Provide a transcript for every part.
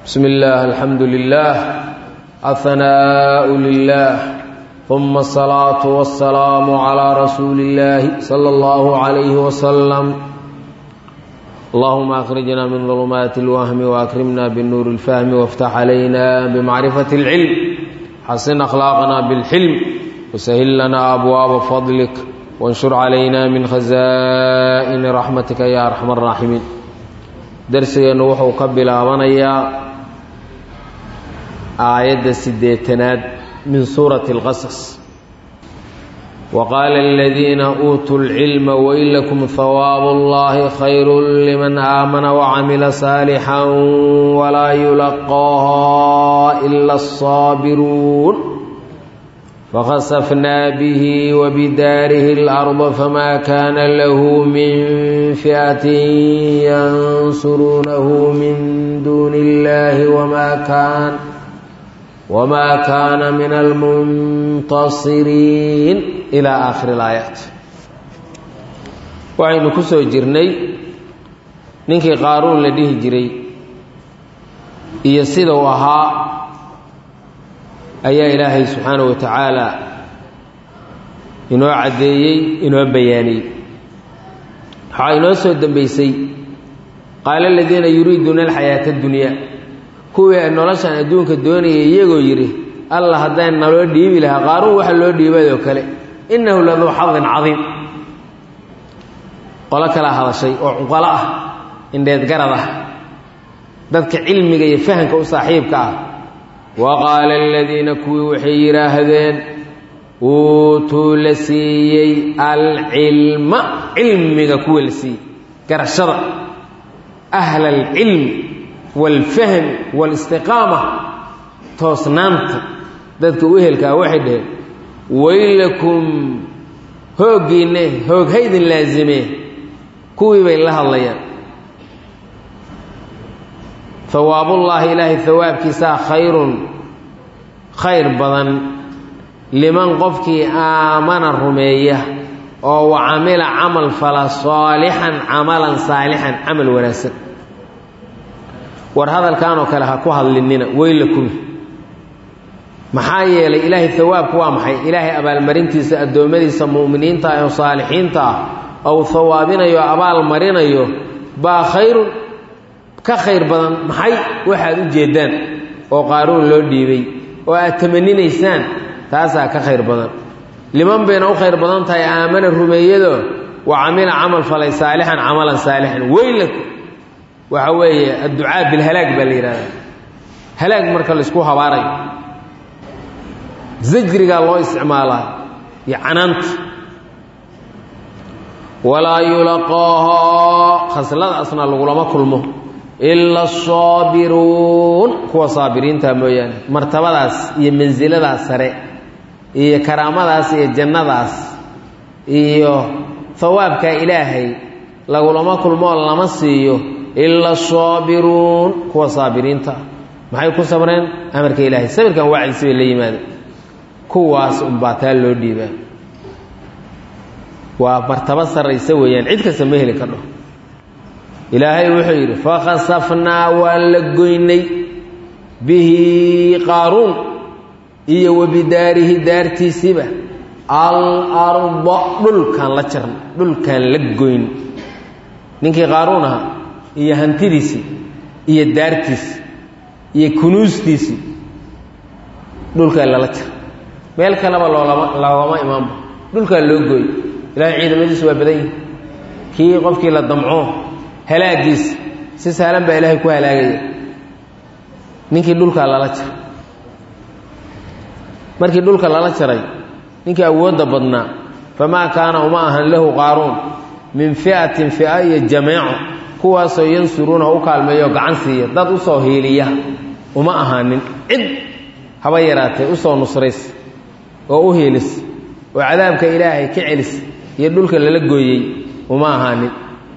بسم الله الحمد لله الثناء لله ثم الصلاة والسلام على رسول الله صلى الله عليه وسلم اللهم أخرجنا من ظلمات الوهم وأكرمنا بالنور الفهم وافتح علينا بمعرفة العلم حسن أخلاقنا بالحلم وسهل لنا أبواب فضلك وانشر علينا من خزائن رحمتك يا أرحم الراحمين درسنا وحو قبل آمنيا آية سديتناد من سورة القصص وقال الذين أوتوا العلم وإلكم ثواب الله خير لمن آمن وعمل صالحا ولا يلقاها إلا الصابرون فخسفنا به وبداره الأرض فما كان له من فئة ينصرونه من دون الله وما كان وما كان من المنتصرين إلى آخر الآيات waxaynu ku soo jirnay ninkii qaaruun la dhihi jiray iyo sida uu ahaa ayaa ilaahay subxaanahu wa tacaala inoo caddeeyey inoo bayaaniyey waxaa inoo soo dembeysay qaala aladiina yuriiduuna alxayaata addunyaa kuwii noloshan adduunka doonayay iyagoo yidhi alla haddaan naloo dhiibi lahaa qaaruun waxa loo dhiibadoo kale innahu laduu xadin cadiim qolo kalaa hadashay oo cuqalo ah indheed garad ah dadka cilmiga iyo fahamka u saaxiibka ah wa qaala aladiina kuwii waxay yidhaahdeen uutuu la siiyey alcilma cilmiga kuwa la siiyey garashada ahla alcilmi waalfahmi waalistiqaama toosnaanta dadka u ehelkaa waxay dhaheen waylakum hooggiinne hoog haydin laazimee kuwii bay la hadlayaan hawaabullaahi ilaahay hawaabkiisaa khayrun khayr badan liman qofkii aamana rumeeya oo wa camila camal fala saalixan camalan saalixan camal wanaagsan war hadalkanoo kale ha ku hadlinina weylakum maxaa yeelay ilaahay hawaabku waa maxay ilaahay abaalmarintiisa addoommadiisa mu'miniinta ah oo saalixiinta ah ou hawaabinayo abaal marinayo baa khayrun ka khayr badan maxay waxaad u jeeddaan oo qaaruun loo dhiibay oo aad tamaninaysaan taasaa ka khayr badan liman bayna u khayr badan tahay aamana rumeeyado wa camila camal falay saalixan camalan saalixan weylakum waxa weeye adducaa bilhalaag baa la yidhahdaa halaag marka laysku habaarayo zajrigaa loo isticmaalaa iyo canaanta walaa yulaqaahaa khasladaasna lagulama kulmo ila asaabiruun kuwa saabiriinta mooyaane martabadaas iyo mansiladaas sare iyo karaamadaas iyo jannadaas iyo hawaabka ilaahay lagulama kulmoo lama siiyo ila asaabiruun kuwa saabiriinta maxay ku sabreen amarka ilaahay sabirkan wacdiisi bay la yimaada kuwaas unbaa taa loo dhiibaa waa martabo sarraysa weeyaan cid kasta ma heli kadho ilaahay wuxuu yidhi fakhasafnaa waan la goynay bihi qaaruun iyo wabidaarihi daartiisiiba alarda dhulkaan la jarna dhulkaan la goyn ninkii qaaruun ahaa iyo hantidiisii iyo daartiisii iyo kunuustiisii dhulkaa lala jara meel kaleba loolama loogama imaanba dhulkaa loo gooy ilahay ciidamadiisu waa badan yihi kii qofkii la damco halaagiisa si sahlan baa ilaahay ku halaagaya ninkii dhulkaa lala jaray markii dhulka lala jaray ninkii awoodda badnaa famaa kaana uma ahan lahu qaaruun min fi'atin fi'a iyo jameeco kuwaasoo yansuruunaha u kaalmeeyo gacan siiya dad u soo hiiliya uma ahaanin cid haba yaraatee u soo nusrays oo u hiilis oo cadaabka ilaahay ka celis iyo dhulka lala gooyey uma ahaanin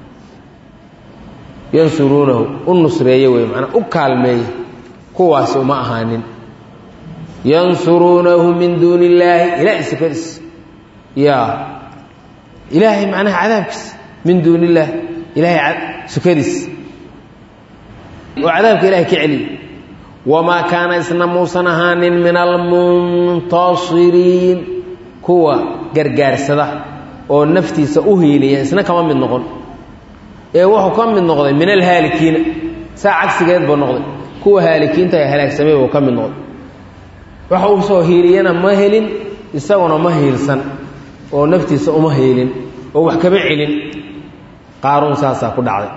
yansuruunahu u nusreeye wey manaa u kaalmeeye kuwaasi uma ahaanin yansuruunahu min duuni illaahi ilaahay sifadiis ya ilaahay macnaha cadaabkiisa min duuni illaahi ilaahay sukadiis oo cadaabka ilahay ka celiya wamaa kaana isna muusan ahaanin min almuntasiriin kuwa gargaarsada oo naftiisa u hiiliya isna kama mid noqon ee wuxuu ka mid noqday min alhaalikiina saa cagsigeed buu noqday kuwa haalikiinta ee halaagsamay buu ka mid noqday waxa uu soo hiiliyana ma helin isaguna ma hiilsan oo naftiisa uma hiilin oo wax kama celin qaaruun saasaa ku dhacday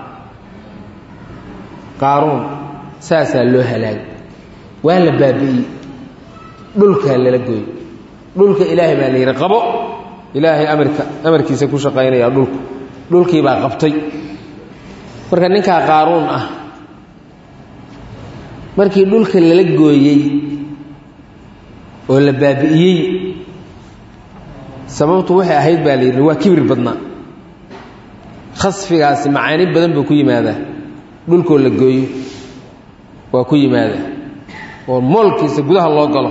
qaaruun saasaa loo halaagay waa la baabi'iyey dhulkaa lala gooyey dhulka ilaahay baa la yidhi qabo ilaahay amarka amarkiisa ku shaqaynaya dhulku dhulkii baa qabtay marka ninkaa qaaruun ah markii dhulka lala gooyey oo la baabi'iyey sababtu waxay ahayd baa la yidhi waa kibir badnaa khasfigaasi macaani badan buu ku yimaadaa dhulkoo la gooyo waa ku yimaadaa oo moolkiisa gudaha loo galo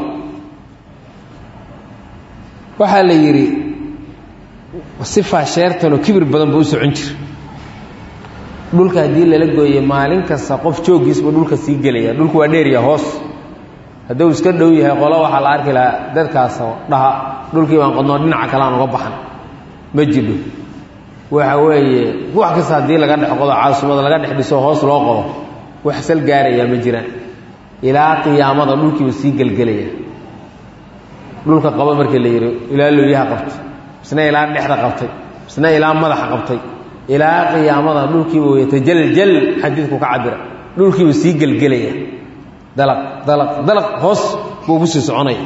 waxaa la yidhi sifaa sheertanoo kibir badan buu u socon jira dhulka haddii lala gooye maalin kasta qof jooggiisba dhulka sii gelaya dhulku waa dheerya hoos hadduu iska dhow yahay qolo waxaa la arki lahaa dadkaasoo dhaha dhulkii baan qodnoo dhinaca kale aan uga baxan ma jidho waxa weeye wax kasta haddii laga dhex qodo caasumada laga dhex dhiso hoos loo qodo wax sal gaarayaa ma jiraan ilaa qiyaamada dhulkiiba sii gelgelaya dhulka qaba markii la yidhi ilaa looyaha qabtay isna ilaa dhexda qabtay isna ilaa madaxa qabtay ilaa qiyaamada dhulkiiba wayatajaljal xadiidku ka cabira dhulkiiba sii gelgelaya dalaq dalaq dalaq hoos buu ugu sii soconaya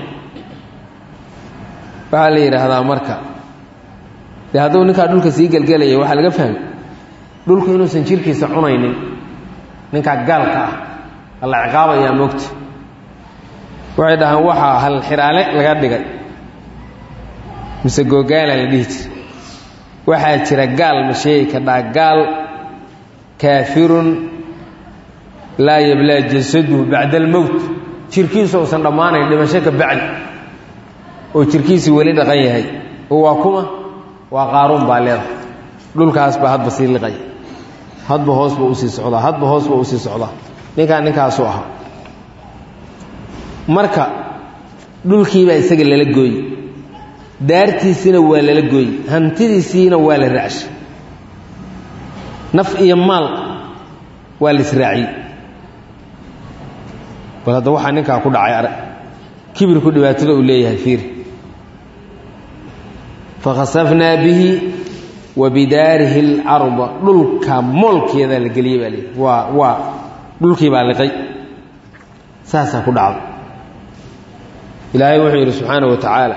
waxaa la yidhaahdaa marka dee hadduu ninkaa dhulka sii gelgelaya waxaa laga fahmay dhulku inuusan jirkiisa cunaynin ninkaa gaalka ah alla ciqaabayaa moogta waxay dhahaan waxaa hal xiraale laga dhigay mise googaala la dhihi jira waxaa jira gaal ma sheegi kadhaa gaal kaafirun laa yablaa jasaduhu bacda almowt jirkiisu uusan dhammaanayn dhimasho ka bacdi oo jirkiisii weli dhaqan yahay oo waa kuma waa qaaruun baa leedahay dhulkaas baa hadba sii liqaya hadba hoos buu usii socdaa hadba hoos buu usii socdaa ninkaa ninkaasuu ahaa marka dhulkiibaa isaga lala gooye daartiisiina waa lala gooye hantidiisiina waa la raacshay naf iyo maal waa la israaciyey bal hadda waxaa ninkaa ku dhacay arag kibirku dhibaatada uu leeyahay fiiri fakhasafnaa bihi wa bidaarihi اlarda dhulka moolkeedaa la geliyey baa leeyahy waa waa dhulkii baa liqay saasaa ku dhacday ilaahay wuxuu yidhi subxaanaه wa tacaala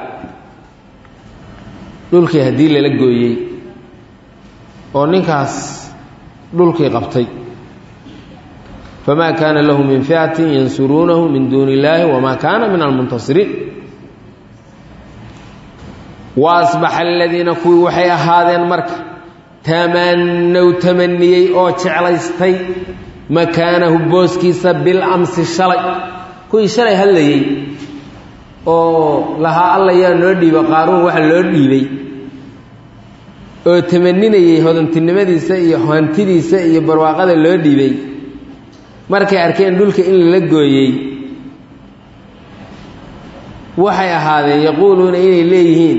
dhulkii haddii lala gooyey oo ninkaas dhulkii qabtay famaa kaana lahu min fi'atin yansuruunahu min duuni illaahi wamaa kaana min almuntasiriin wa asbaxa aladiina kuwii waxay ahaadeen marka tamannow tamaniyey oo jeclaystay makaanahu booskiisa bilamsi shalay kuwii shalay hadlayey oo lahaa alla yaa noo dhiiba qaaruun waxa loo dhiibay oo tamaninayey hodantinimadiisa iyo hantidiisa iyo barwaaqada loo dhiibay markay arkeen dhulka in lala gooyey waxay ahaadeen yaquuluuna inay leeyihiin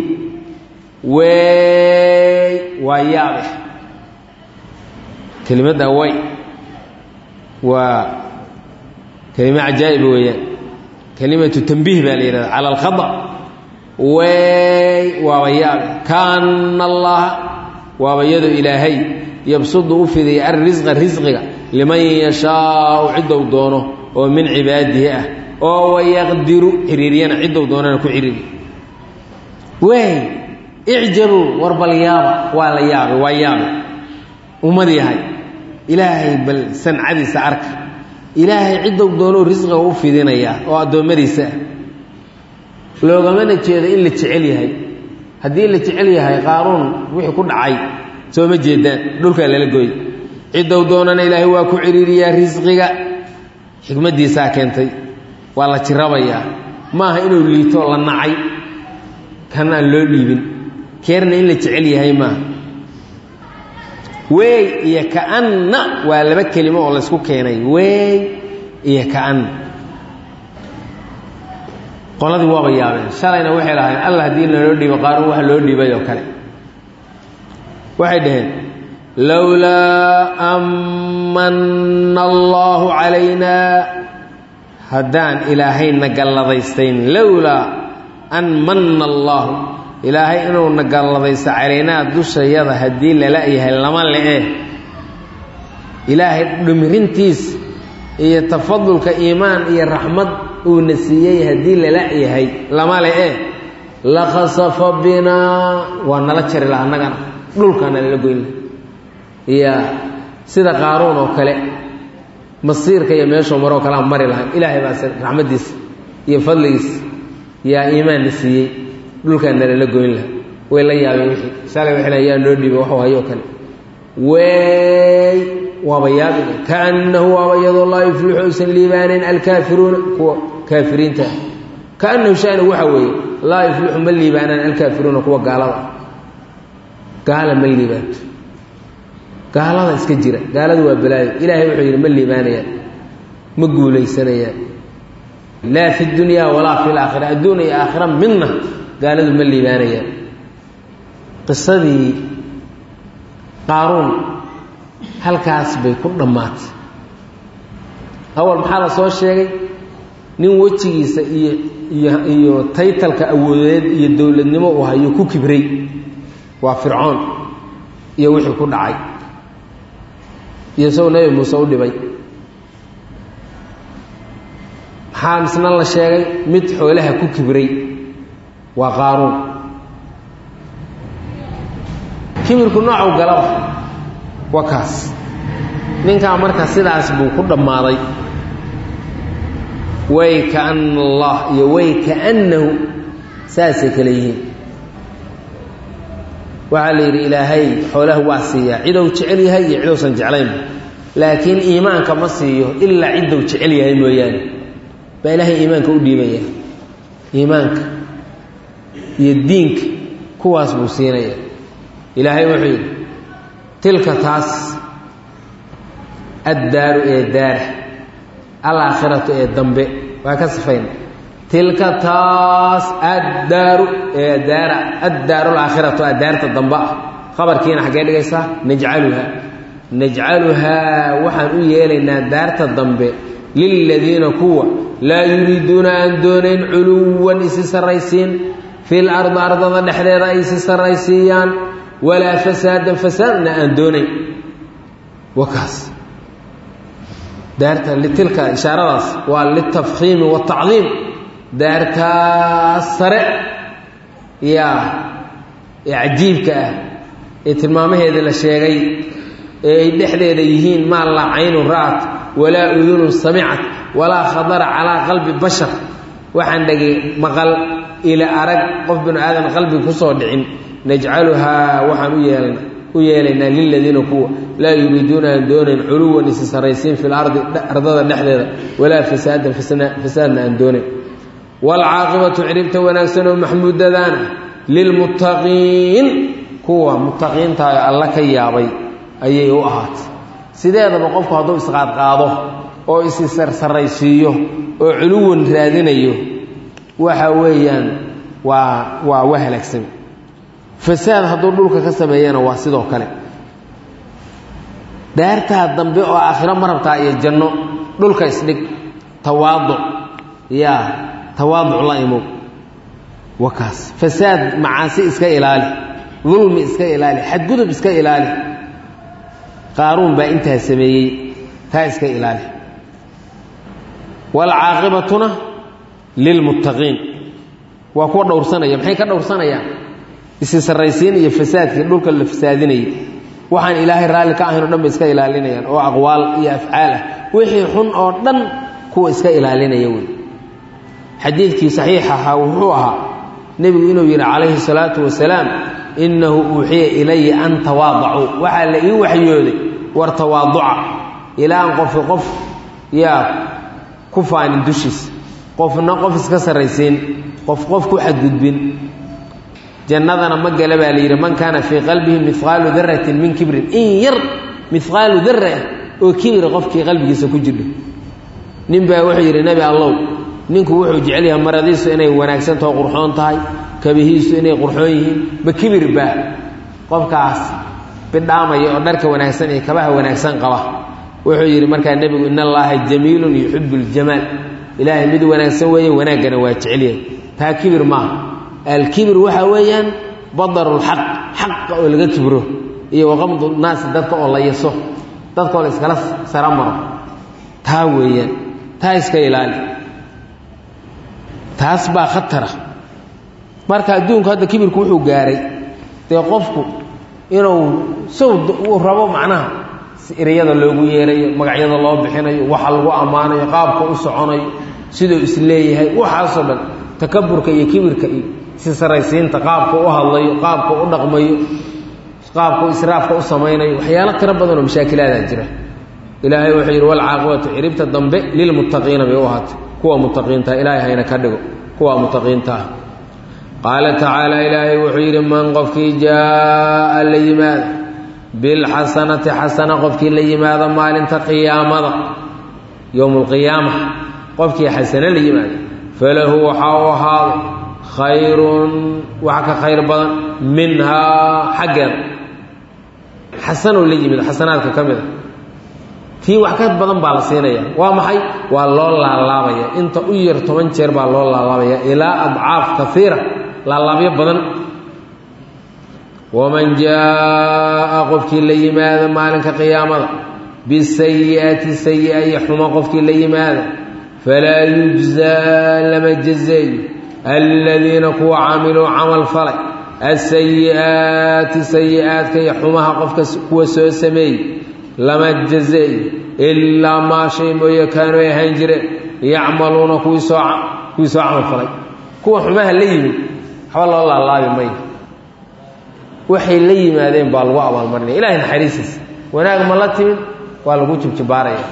wey waa yaabe kelimadda way waa kelimo cajaa'iba weeyaan kelimatu tambiih baa la yidhahda cala alkhada wey waaba yaabe kaana allaha waaba iyadoo ilaahay yabsudu u fidaya alrisqa risqiga liman yashaau ciddou doono oo min cibaadihi ah oo wayaqdiru xiriiriyana ciddou doonana ku xiriiriy wey icjabuu war bal yaaba waa la yaabay waa yaabe ummad yahay ilaahay bal sancadiisa arka ilaahay ciddou doonou risqiga u fidinayaa oo addoommadiisa ah loogamana jeedo in la jecel yahay haddii la jecel yahay qaaruun wixii ku dhacay soo ma jeedaan dhulkaa lala gooy ciddou doonana ilaahay waa ku ciriiriyaa risqiga xikmaddiisaa keentay waa la jirabayaa maaha inuu liito la nacay kan aan loo dhiibin keerna in la jecel yahay maaha wey iyo kaanna waa laba kelimo oo laysku keenay wey iyo kaanna qoladii waaba yaabeen shalayna waxay lahayn allah haddii naloo dhiibo qaaruun waxa loo dhiibay oo kale waxay dhaheen lowlaa amanna allaahu calaynaa haddaan ilaahayna galladaystayn lowlaa an manna allaahu ilaahay inuuna galladaysto calaynaa dushayada haddii lala yahay lama le-e ilaahay dhimirintiis iyo tafadulka iimaan iyo raxmad uuna siiyey haddii lala yahay lama le-e la khasafa binaa waa nala jari laha annagana dhulkaana lala goyn laha iyo sida qaaruun oo kale masiirka iyo meeshuu maroo kalea mari lahay ilaahay baase raxmaddiisa iyo fadligiisa yaa iimaanna siiyey dhulkaana lala goyn laha way la yaabeen wixii shalay waxay lahay yaa noo dhiiba waxuu hayoo kale wey waaba yaabin kaannahu waaba iyadoo laa yuflixu aysan liibaanayn alkaafiruuna kuwa kaafiriinta kaannahu shani waxa weeye laa yuflixu ma liibaanaan alkaafiruuna kuwa gaalada gaala ma liibaanto gaalada iska jira gaaladu waa balaayo ilaahay wuxuu yidhi ma liibaanayaan ma guulaysanayaan laa fi dunyaa walaa fi laakhira adduun iyo aakhira midna gaaladu ma liibaanayaan qisadii qaaruun halkaas bay ku dhammaatay awal maxaa la soo sheegay nin wejigiisa iyo iyo iyo taytalka awoodeed iyo dowladnimo uu hayo ku kibray waa fircoon iyo wixii ku dhacay iyo isagoo nebi muuse u dhibay maxaa misna la sheegay mid xoolaha ku kibray waa qaaruun kibirku noocu galaba waa kaas ninkaa marka sidaas buu ku dhammaaday way kaana allah iyo way kaannahu saasay kale yihiin waxaa la yidhi ilaahay xoolaha waa siiyaa cidou jecel yahay iyo cidousan jeclaynba laakiin iimaanka ma siiyo ilaa ciddou jecel yahay mooyaane baa ilaahay iimaanka u dhiibaya iimaanka iyo diinka kuwaas buu siinaya ilaahay wuxuu yidhi tilka taas addaaru ee daara alaakhiratu ee dambe waa ka sifayna tilka taas addaaru ee daara addaaru alaakhiratu addaarta dambe ah khabarkiina xaggee dhigaysaa najcaluhaa najcaluhaa waxaan u yeelaynaa daarta dambe liladiina kuwa laa yuriiduuna aan doonayn culuwan isi sarraysiin fil ardi ardada dhexdeeda ay isi sarraysiiyaan walaa fasaadan fasaadna aan doonayn wakaas daarta litilka ishaaradaas waa litafkiimi waatacdiim daartaas sare yaa ee cajiibka ah ee tilmaamaheeda la sheegay ee ay dhexdeeda yihiin maa laa caynun ra'at walaa udunun samicat walaa khadara calaa qalbi bashar waxaan dhegay maqal ila arag qof binu aadan qalbiga ku soo dhicin najcaluhaa waxaan u yeelna u yeelaynaa liladiina kuwa laa yuriiduuna aan doonayn culuwan isi saraysiin fi lardi ardada dhexdeeda walaa fasaadan fasaadna aan doonayn waalcaaqibatu ciribta wanaagsan oo maxmuudadaana lilmuttaqiin kuwa muttaqiintaayo alla ka yaabay ayay u ahaatay sideedaba qofku hadduu isqaadqaado oo isi sarsaraysiiyo oo culuwan raadinayo waxa weeyaan waa waa wa halaagsan fasaad hadduu dhulka ka sameeyana waa sidoo kale daartaa dambe oo aakhiro ma rabtaa iyo janno dhulka isdhig tawaaduc yaa tawaaduc la imow waa kaas fasaad macaasi iska ilaali dulmi iska ilaali xadgudub iska ilaali qaaruun baa intaa sameeyey taa iska ilaali waalcaaqibatuna lilmuttaqiin waa kuwa dhowrsanaya maxay ka dhowrsanayaan isi sarraysiin iyo fasaadkii dhulka la fasaadinayay waxaan ilaahay raalli ka ahayn o dhan ba iska ilaalinayaan oo aqwaal iyo afcaal ah wixii xun oo dhan kuwa iska ilaalinaya wey xadiidkii saxiix ahaa wuxuu ahaa nebigu inuu yidhi calayhi salaatu wasalaam innahu uuxiya ilaya an tawaadacuu waxaa la ii waxyooday war tawaaduca ilaan qofi qof yaa ku faanin dushiisa qofna qof iska sarraysiin qof qof ku xadgudbin jannadana ma gala baa la yidhi man kaana fii qalbihi mihqaalu daratin min kibrin in yar mihqaalu dara ah oo kibira qofkii qalbigiisa ku jirdho nin baa wuxuu yidhi nebi allow ninku wuxuu jecel yahay maradiisu inay wanaagsantaho qurxoon tahay kabihiisu inay qurxoon yihiin ma kibir baa qofkaas bidhaamaya oo dharka wanaagsan iyo kabaha wanaagsan qaba wuxuu yidhi markaa nebigu in allaaha jamiilun yuxibu ljamaal ilaahay mid wanaagsan weeye wanaaggana waa jecelyahay taa kibir maaha alkibir waxaa weeyaan badarulxaq xaqa oo laga kibro iyo waqamdu naasi dadka oo la yaso dadka oo la iskala sara maro taa weeyaan taa iska ilaali taas baa khatara marka adduunku hadda kibirku wuxuu gaaray dee qofku inuu sow uu rabo macnaha ereyada loogu yeerayo magacyada loo bixinayo waxa lagu ammaanayo qaabka u soconayo siduu isleeyahay waxaasoo dhan takaburka iyo kibirka iyo si saraysiinta qaabka u hadlayo qaabka u dhaqmayo qaabka israafka u samaynayo waxyaalo tiro badan oo mashaakilaada jira ilaahay wuxuu yidhi walcaaqibatu ciribta dambe lilmuttaqiina bay u ahaatay kuwa muttaqiintaha ilaahay hayna ka dhigo kuwa muttaqiintaah qaala tacaala ilaahay wuxuu yidhi man qofkii jaa'a la yimaada bilxasanati xasana qofkii la yimaada maalinta qiyaamada yowma alqiyaama qofkii xasane la yimaada falahu waxaa u ahaaday khayrun wax ka khayr badan minhaa xaggeeda xasanuu la yimid xasanaadka ka mid a tii wax ka badan baa la siinaya waa maxay waa loo laalaabaya inta u yar toban jeer baa loo laalaabaya ilaa adcaaf kaiira laalaabyo badan waman jaa'a qofkii la yimaada maalinka qiyaamada bisayi'ati sayi'a iyo xumo qofkii la yimaada falaa yujzaa lama jazeeyo aladiina kuwa camiluu camal falay asayi'aati sayi'aadka iyo xumaha qofka kuwa soo sameeyey lama jazeeyo ilaa maa shay mooye kaanuu ay ahaan jireen yacmaluuna kuwii soo kuwii soo camal falay kuwa xumaha la yimid waxba loo laalaabi mayo waxay la yimaadeen baa lagu abaalmarinaya ilahay naxariisiisa wanaag ma la timid waa lagu jibjibaaraya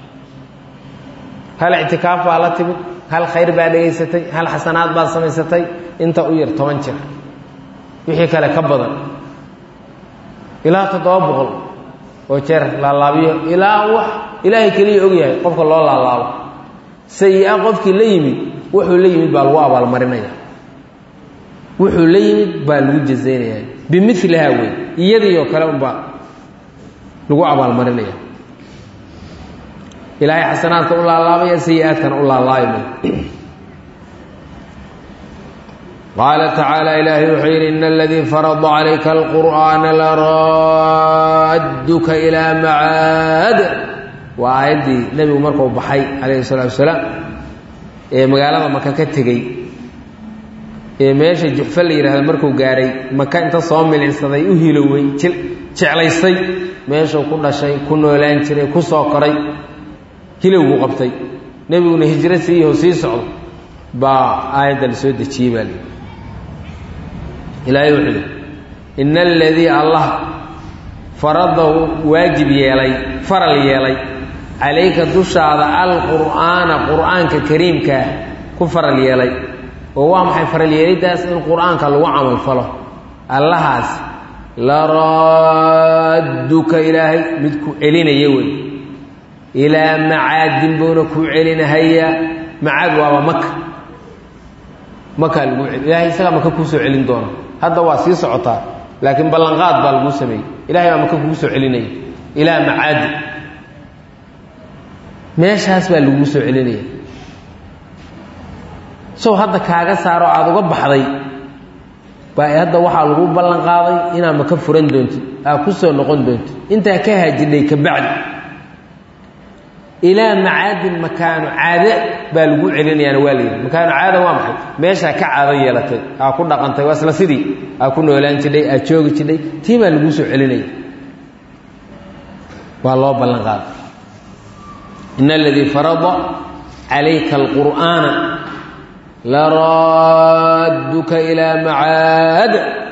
hal ictikaaf baa la timid hal khayr baa dhegaysatay hal xasanaad baad samaysatay inta u yar toban jir wixii kale ka badan ilaa toddoba boqol oo jeer laalaabiyo ilaa wax ilaahay keliya ogyahay qofka loo laalaabo sayi-a qofkii la yimid wuxuu la yimid baa lagu abaalmarinaya wuxuu la yimid baa lagu jazaynaya bimilihaa wey iyadii oo kale unbaa lagu abaalmarinaya ilaahay xasanaadka u laalaabaya sayi-aadkana u laalaabi may qaala tacaala ilaahay wuxuu yidhi ina aladii farada calayka alqur'aana laradduka ilaa macaad waa aayaddii nebigu markuu baxay calayhi salaatu wasalaam ee magaalada maka ka tegey ee meesha juxfa la yidhahda markuu gaahay maka inta soo milicsaday u hilowey jeclaystay meeshuu ku dhashay ku noolaan jiray ku soo koray hilowbuu qabtay nebiguna hijro siiyaho sii socdo baa aayadda la soo dejiyey baa lii ilaahay wuxuu yidhi ina aladii allah faradahu waajib yeelay faral yeelay calayka dushaada alqur'aana qur'aanka kariimkaa ku faral yeelay oo waa maxay faral yeeliddaas in qur'aanka lagu camal falo allahaas laradduka ilaahay mid ku celinaya wey ilaa macaadin buuna kuu celinahayaa macaad waaba maka makaa lagu ilaahay isagaa maka kuu soo celin doona hadda waa sii socotaa laakiin ballanqaad baa laguu sameeyey ilahay baa maka kugu soo celinaya ilaa macaadi meeshaas baa laguu soo celinaya sow hadda kaaga saaro aada uga baxday baa hadda waxaa lagu ballan qaaday inaad maka furan doontid aad ku soo noqon doontid intaa ka haajidhay ka bacdi ilaa macaadin makaano caade baa lagu celinayaana waa layidhi makaano caada waa maxay meeshaa ka caado yeelatay aa ku dhaqantay waa isla sidii aa ku noolaan jidhay aad joogi jidhay tii baa laguu soo celinaya waa loo ballan qaaday in aladii farada calayka alqur'aana laradduka ilaa macaad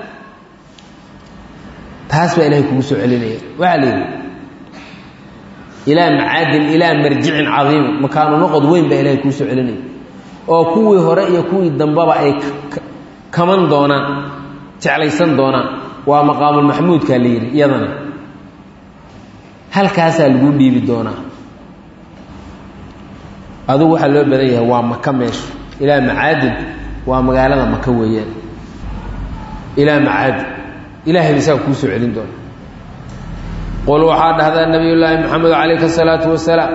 taas baa ilahay kugu soo celinaya waxaa la yidhi ilaa macaadin ilaa marjicin cadiimin makaanu noqod weyn baa ilahay kuu soo celinaya oo kuwii hore iyo kuwii dambeba ay kaman doonaan jeclaysan doonaan waa maqaamulmaxmuudkaa la yidhi iyadana halkaasaa lagu dhiibi doonaa adugu waxaa loo badan yahay waa maka meeshu ilaa macaadin waa magaalada maka weeyaan ilaa macaadin ilahay ba isaga kuu soo celin doona qul waxaa dhahdaa nabiy llaahi maxamed calayhi asalaatu wasalaam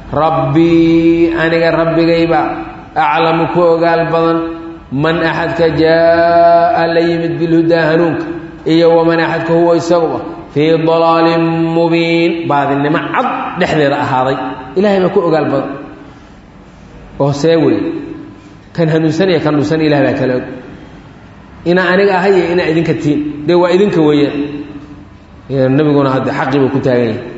rabbii aniga rabbigayba aclamu ku ogaal badan man axadka jaa'a la yimid bilhudaa hanuunka iyo waman axadka huwa isaguba fii dalaalin mubiin baadinimo cad dhexdeeda ahaaday ilahay baa ku ogaal badan oo see wey kan hanuunsanaya kan dhuusan ilah baa kala og inaa aniga ahay iyo inaa idinka tiin dee waa idinka weeyaan nabiguna hadde xaqii buu ku taagan yahay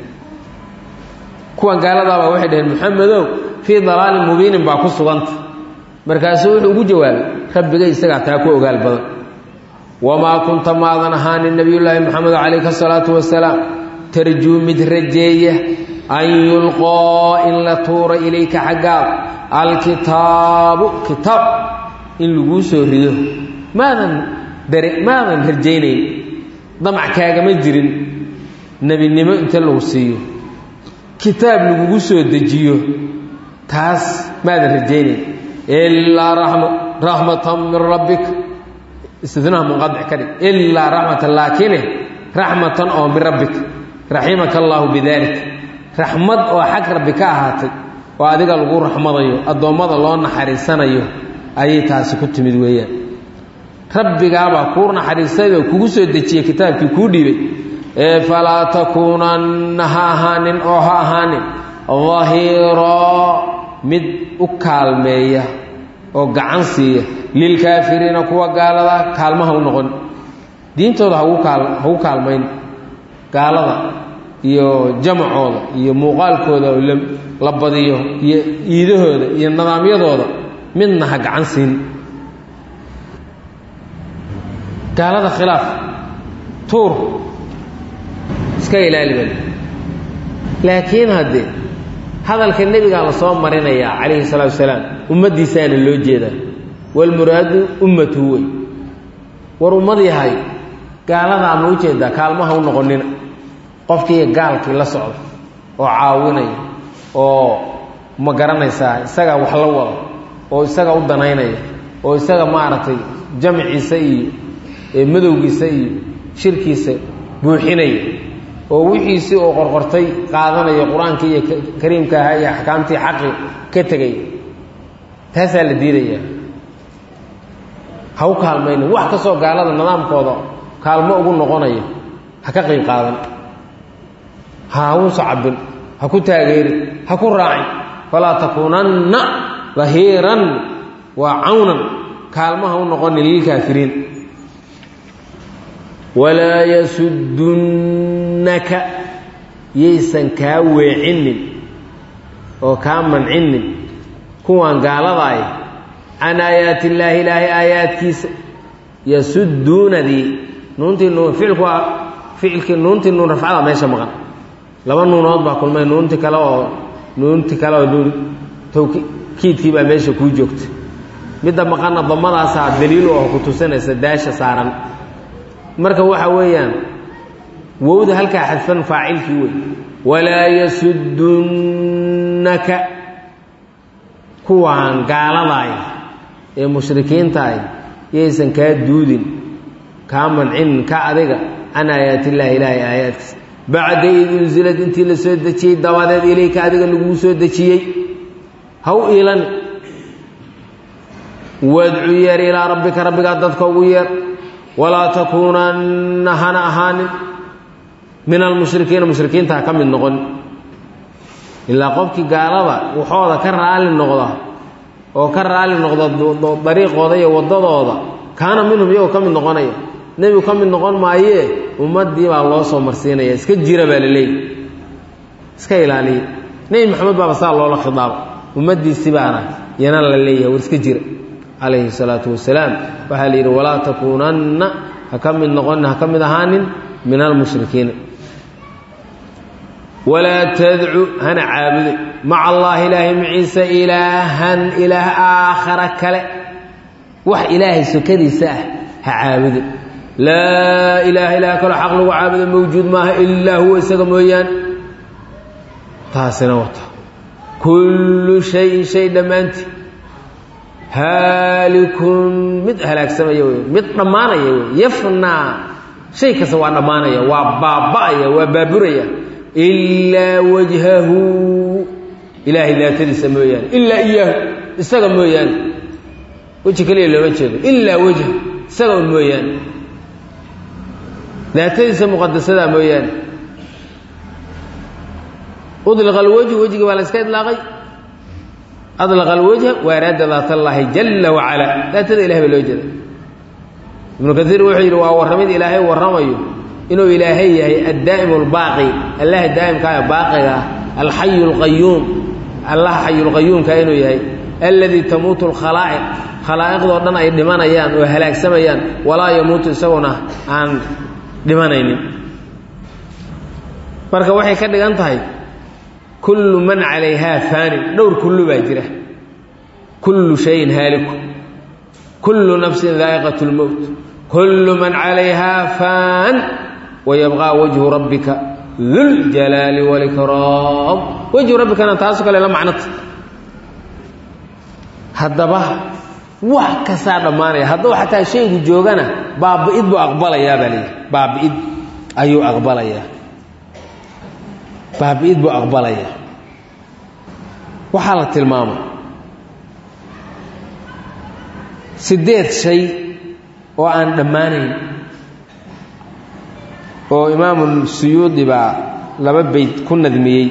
kuwan gaaladaabaa waxay dhaheen maxamedow fii dalaalin mubiinin baa ku suganta markaasuu wuxuu ugu jawaabay rabbigay isagaa taa ku ogaal badan wamaa kunta maadan ahaanin nebiyullaahi moxamed calayhi asalaatu wasalaam tarjuu mid rajeeya an yulqoo in la tuuro ilayka xaggaada alkitaabu kitaab in laguu soo rido maadan dare maadan rajaynayn damac kaagama jirin nebinimo inta lagu siiyo kitaab lagugu soo dejiyo taas maadan rajaynayn ilaa raxma raxmatan min rabbik istinaha munqadic ka dhig ilaa raxmatan laakine raxmatan oo min rabbik raximaka allaahu bidalik raxmad oo xag rabbi ka ahaatay oo adiga lagu raxmadayo addoommada loo naxariisanayo ayay taasi ku timid weeyaan rabbigaabaa kuu naxariistayoo kugu soo dejiyey kitaabkii kuu dhiibay ee falaa takuunanna ha ahaanin oo ha ahaanin dahiiroo mid u kaalmeeya oo gacan siiya lilkaafiriina kuwa gaalada kaalmaha u noqon diintooda hagu kaal hagu kaalmayn gaalada iyo jamacooda iyo muuqaalkooda oo la badiyo iyo iidahooda iyo nidaamyadooda midna ha gacan siin gaalada khilaaf tuur iska ilaali bal laakiin haddee hadalka nebigaa la soo marinayaa calayhi salaatu wasalaam ummaddiisaana loo jeedaa walmuraadu ummatuhu wey war ummad yahay gaaladaa ma u jeedaa kaalmaha u noqonina qofkii gaalkii la socda oo caawinaya oo ma garanaysaa isaga wax la wada oo isaga u danaynaya oo isaga maaragtay jamciisa iyo madowgiisa iyo shirkiisa buuxinaya oo wixiisii oo qorqortay qaadanaya qur-aankii iyo kariimka ahaa iyo axkaamtii xaqi ka tegay taasaa la diidaya ha u kaalmaynin wax kastoo gaalada nidaamkooda kaalmo ugu noqonaya ha ka qayb qaadan ha u sacabin ha ku taageerin ha ku raacin falaa takuunanna dahiiran waa cawnan kaalmaha u noqonin lilkaafiriin walaa yasudunnaka yaysan kaa weecinin oo kaa mancinin kuwan gaaladaay can aayaati illaahi ilaahay aayaadkiisa yasuduunadii nuuntii nuun ficilku waa ficilkii nuuntii nuun rafcada meesha maqan laba nuunood baa kulmay nuunti kale oo nuunti kale oo nuun tawkiidkii baa meesha kuu joogta midda maqanna damadaasaa daliil oo ku tusinaysa daasha saaran marka waxa weeyaan wowda halkaa xadfan faacilkii wey walaa yasudunnaka kuwaan gaaladaay ee mushrikiintaay yaysan kaa duudin kaa mancinin ka adiga can aayaati illaahi ilaahay aayaadkiisa bacda id unsilad intii la soo dejiyey dabadeed ilayka adiga laguu soo dejiyey ha u iilan wadcu yeer ilaa rabbika rabbigaa dadka ugu yeer walaa takuunanna hana ahaanin min almushrikiina mushrikiinta ha ka mid noqon ilaa qofkii gaalada waxooda ka raali noqda oo ka raali noqda dariiqooda iyo waddadooda kaana minhum iyagoo ka mid noqonaya nebigu ka mid noqon maayee ummaddii baa loo soo marsiinaya iska jira baa la leeyahy iska ilaaliya nebi maxamed baaba saa loola khidaaba ummaddiisi baana yana la leeyahay war iska jira calayhi salaatu wasalaam waxaa la yidhi walaa takuunanna ha ka mid noqonin ha ka mid ahaanin min almushrikiina walaa tadcu hana caabude maca allaahi ilaahay maciisa ilaahan ilaah aakhara kale wax ilaahay sokadiisa ah ha caabude laa ilaaha ilaah kaloo xaq lagu caabudo mawjuud maaha ilaa huwa isaga mooyaan taasina wata kullu shayin shay dhammaantii haalikun mid halaagsamaya wey mid dhammaanaya wey yafnaa shay kasta waa dhammaanaya waa baaba'aya waa baaburaya ilaa wajhahu ilaahay daatadiisa mooyaane ilaa iyaahu isaga mooyaane weji keliya looma jeedo ilaa wejha isaga un mooyaane daatadiisa muqadasadaa mooyaane udliqa alwajhu wejigii baa la iska idlaaqay adlaqa alwajha waaraada daat allaahi jalla wacala daatada ilahay baa loo jeeda ibnu kaiir wuxuu yidhi waa warramid ilaahay warramayo inuu ilaahay yahay addaa'imu albaaqi allaha daa'imka ee baaqiga ah alxayu alqayuum allaha xayulqayuumka inuu yahay alladii tamuutu alkhalaa'iq khalaa'iqdoo dhan ay dhimanayaan oo halaagsamayaan walaa yamuutu isaguna aan dhimanaynin marka waxay ka dhigan tahay kullu man calayhaa faanin dhowr kullu baa jira kullu shayin haaliku kullu nafsin daa'iqat lmowt kullu man calayhaa faan wayabqaa wajhu rabbika duljalaali walikraam wejhu rabbikana taasoo kale la macnota haddaba wax kastaa dhammaanaya hadduu xataa shaygu joogana baabi'id buu aqbalayaa baa leeyahy baabi'id ayuu aqbalayaa baabi'id buu aqbalayaa waxaa la tilmaamay siddeed shay oo aan dhammaanayn oo imaamu suyuudi baa laba beyt ku nadmiyey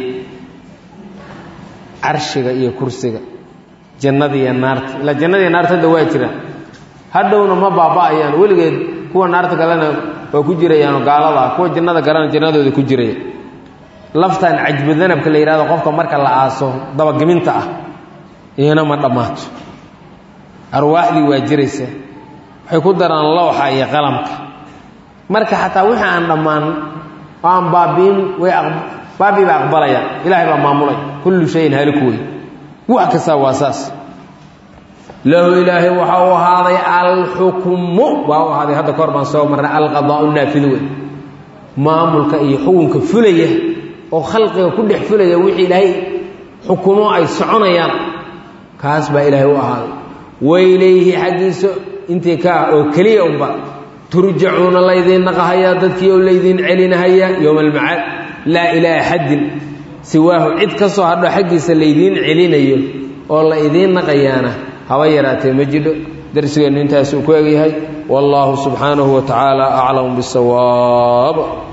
carshiga iyo kursiga jannada iyo naarta ilaa jannada iyo naarta hadda waa jiraan hadhowna ma baaba'ayaan weligeed kuwa naarta galena waa ku jirayaanoo gaalada ah kuwa jannada galena jannadooda ku jiraya laftan cajbu danabka la yidhahdo qofka marka la aaso dabageminta ah iyana ma dhammaato arwaaxdii waa jiraysa waxay ku daraan lowxa iyo qalamka marka xataa wixii aan dhammaan oo aan baabiin way baabi baa aqbalaya ilaahay baa maamulay kullu shayin haaliku wey wax kastaa waa saas lahu ilaahay waxa uu ahaaday alxukmu waa u ahaaday hadda kahor baan soo marnay alqadaau naafidu wey maamulka iyo xukunka fulaya oo khalqiga ku dhex fulaya wixii ilaahay xukumo ay soconayaan kaas baa ilaahay u ahaaday wailayhi xaggiisa intii ka ah oo keliya unba turjacuuna laydiin naqahayaa dadkii oo laydiin celinahayaa yowma almacaad laa ilaa axadin siwaahu cid ka soo hadho xaggiisa laydiin celinayo oo la idiin naqayaana haba yaraatee ma jidho darsigeennu intaasuu ku egyahay wallaahu subxaanahu wa tacaala aclam bisawaab